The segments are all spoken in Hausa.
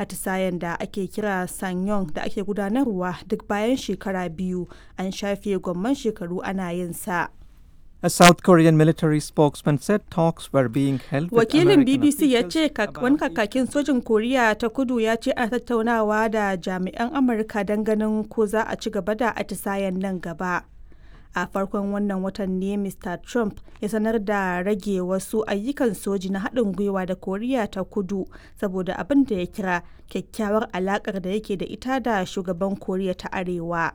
atisayen da ake kira sanyong da ake gudanarwa duk bayan shekara biyu an shafe gwamman shekaru ana yin sa. A South Korean military spokesman said talks were being held with Wakilin American BBC ya ce officials wani about kakakin sojin Koriya ta kudu ya ce ana tattaunawa da jami'an Amurka don ganin ko za a ci gaba da atisayen nan gaba. A farkon wannan watan ne Mr. Trump ya sanar da rage wasu ayyukan soji na haɗin gwiwa da Koriya ta kudu saboda abin da ya kira kyakkyawar alaƙar da yake da ita da shugaban Koriya ta Arewa.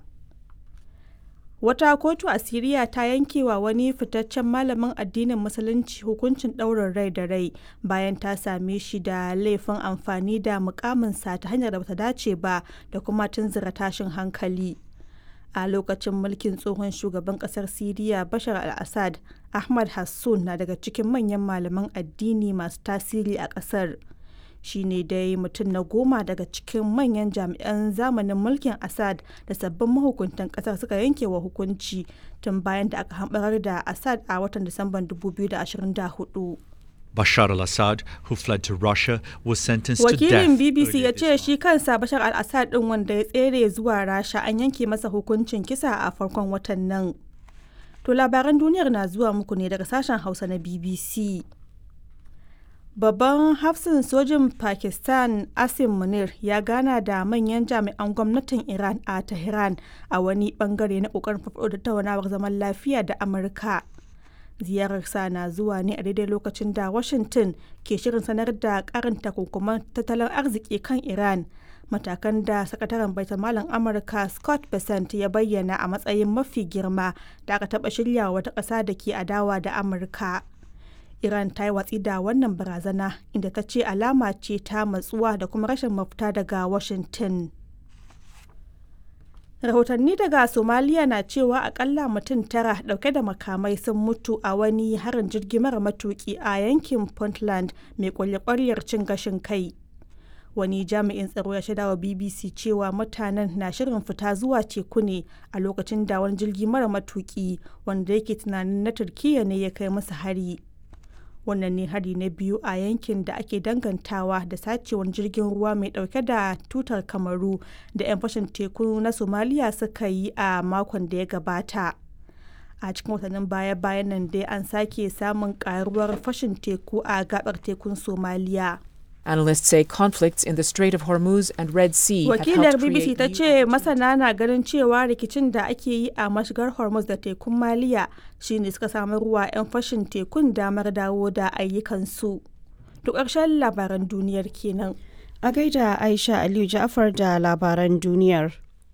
Wata kotu a Siriya ta yankewa wani fitaccen malamin addinin Musulunci hukuncin ɗaurin rai da rai bayan ta same shi da laifin amfani da mukaminsa ta hanyar da bata dace ba da kuma tunzura tashin hankali. A lokacin mulkin tsohon shugaban ƙasar Siriya Bashar al-Assad, Ahmad Hassun na daga cikin manyan malaman addini masu tasiri a ƙasar. shi ne dai mutum na goma daga cikin manyan jami'an zamanin mulkin assad da sabbin mahukuntan kasar suka yanke wa hukunci tun bayan da aka hambarar da assad a watan disamban 2024 Bashar al Assad, who fled to Russia, was sentenced to death. wakilin bbc ya earlier this ce shi kansa bashar al-assad din wanda ya tsere zuwa rasha an yanke masa hukuncin kisa a farkon watan nan to labaran duniyar na zuwa muku ne daga sashen hausa na bbc Babban hafsin sojin Pakistan Asim Munir ya gana da manyan jami'an gwamnatin Iran a Tehran a wani bangare na kokarin farfaɗo da tattaunawar zaman lafiya da Amurka. Ziyararsa na zuwa ne a daidai lokacin da Washington ke shirin sanar da karin takunkuman tattalin arziki kan Iran. Matakan da sakataren baitamalan Amurka Scott Bessent ya bayyana a matsayin mafi girma da aka taɓa shirya wata ƙasa da ke adawa da Amurka. Iran ta yi watsi da wannan barazana inda ta ce alama ce ta matsuwa da kuma rashin mafita daga Washington. Rahotanni daga Somaliya na cewa akalla mutum tara dauke da makamai sun mutu a wani harin jirgi mara matuki a yankin Puntland mai kwalye cin gashin kai. Wani jami'in tsaro ya shaida wa BBC cewa mutanen na shirin fita zuwa teku ne a lokacin da wani jirgi mara matuki wanda yake tunanin na Turkiyya ne ya kai musu hari. wannan ne hari na biyu a yankin da ake dangantawa da sacewar jirgin ruwa mai dauke da tutar kamaru da 'yan fashin teku na somaliya suka yi a makon da ya gabata a cikin watannin baya-bayan nan dai an sake samun karuwar fashin teku a gabar tekun somaliya Analysts say conflicts in the Strait of Hormuz and Red Sea have wakilar helped bbc create ta new ce masana na ganin cewa rikicin da ake yi a mashigar hormuz da tekun maliya shine suka samu ruwa 'yan fashin tekun damar dawo da ayyukansu to ƙarshen labaran duniyar kenan A gaida Aisha Aliyu Ja'far da labaran duniyar.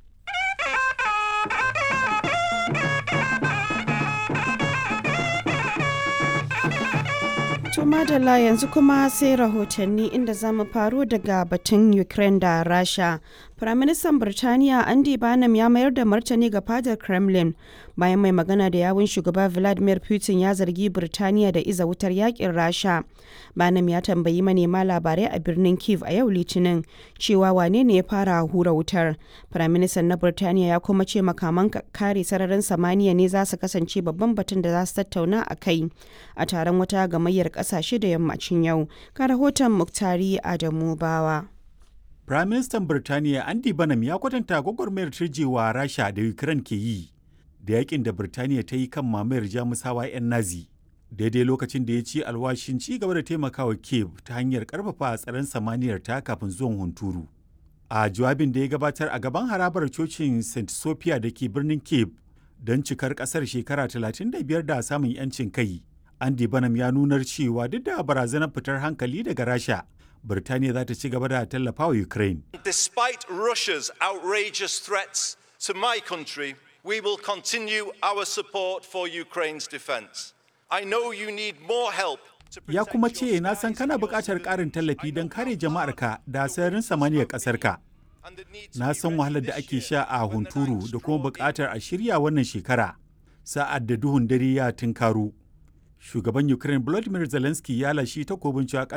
To madalla yanzu kuma sai rahotanni inda za mu faro daga batun Ukraine da Rasha. Firaministan Birtaniya Andy Barnum ya mayar da martani ga fadar Kremlin bayan mai magana da yawun shugaba Vladimir Putin ya zargi Birtaniya da iza wutar yakin Rasha. Barnum ya tambayi manema labarai a birnin Kiev a yau Litinin cewa wane ne ya fara hura wutar. Firaministan na Birtaniya ya kuma ce makaman kare sararin samaniya ne za su kasance babban batun da za su tattauna a kai a taron wata gamayyar kasashe da yammacin yau. Ka rahoton Muktari Adamu Bawa. Firaministan Birtaniya Andy Banham ya kwatanta gwagwarmayar turjewa Rasha da Ukraine ke yi da yakin da Birtaniya ta yi kan mamayar Jamusawa 'yan Nazi. Daidai lokacin da ya ci alwashin ci gaba da taimakawa Kiev ta hanyar karfafa tsaron samaniyar ta kafin zuwan hunturu. A jawabin da ya gabatar a gaban harabar cocin St. Sophia da ke birnin Kiev don cikar kasar shekara 35 da samun 'yancin kai. Andy Banham ya nunar cewa duk da barazanar fitar hankali daga Rasha, Birtaniya za ta ci gaba da tallafa wa Ukraine. Despite Russia's outrageous threats to my country, we will continue our support for Ukraine's defense. I know you need more help to Ya protect kuma your ce na san skies kana and your buƙatar ƙarin civilians. tallafi I don know kare how jama'arka da sararin samaniyar ƙasarka. and the need to Na be san ready wahalar da this ake year sha a when the hunturu nights da kuma draw buƙatar near. a shirya wannan shekara. Sa'ad da duhun dare ya tunkaru. Shugaban Ukraine Volodymyr Zelensky ya lashi takobin cewa